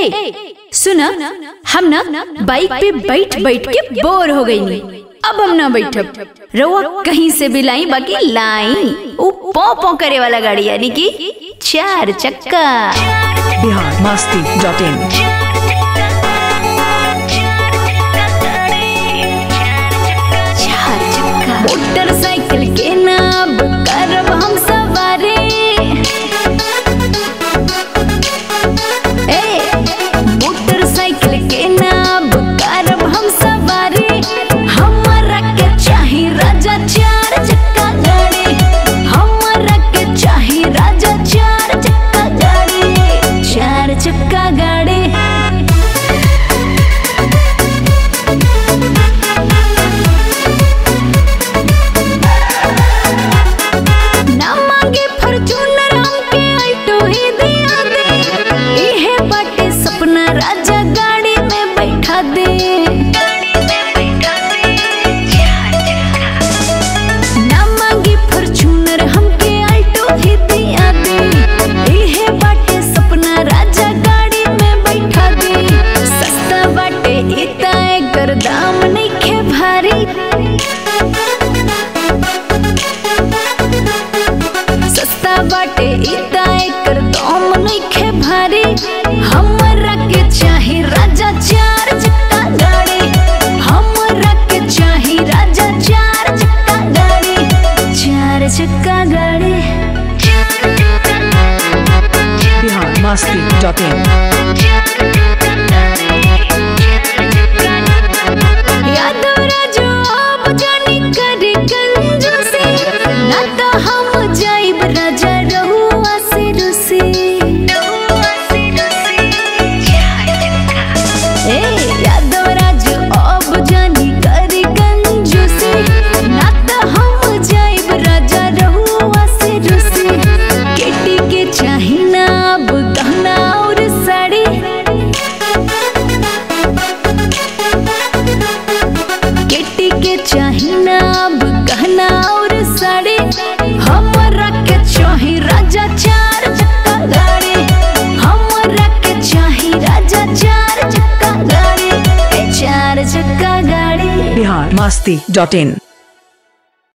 ए सुना हम ना बाइक पे बैठ बैठ के बोर हो गई नी अब हम ना बैठब रउआ कहीं से भी लाई बाकी लाई ऊ पौ पौ करे वाला गाड़ी यानी कि चार चक्का बिहार मस्ती डॉट इन चार चक्का मोटरसाइकिल के नाम करब हम सवारी ए मोटरसाइकिल के नाम करब हम सवारी हमरा के चाही राजा चार चक्का गाड़ी हमरा के चाही राजा चार चक्का गाड़ी चार चक्का गाड़ी ना मांगे फॉर्च्यूनर हमके ऑल्टो ही दिया दे इहे बाटे सपना राजा गाड़ी में बैठा दे ना मांगे फॉर्च्यूनर हमके ऑल्टो ही दिया दे इहे बाटे सपना राजा गाड़ी में बैठा दे सस्ता बाटे इता एकर दाम नइखे भारी सस्ता बाटे इता एकर दाम नइखे भारी हमरा के चाही राजा चार चक्का गाड़ी हमरा के चाही राजा चार चक्का गाड़ी चार चक्का गाड़ी बिहार मस्ती डॉट इन यादव राजू अब जानी करे कंजूसी ना तो हम जाइब राजा रहुआ से रुसी ए यादव राजू अब जानी करे कंजूसी ना तो हम जाइब राजा रहुआ से रुसी केटी के चाही ना अब गहना और साड़ी केटी के चाही ना अब गहना और साड़ी हमरा के चाही राजा चार चक्का गाड़ी हमरा के चाही राजा चार चक्का गाड़ी ए चार चक्का गाड़ी बिहार मस्ती डॉट इन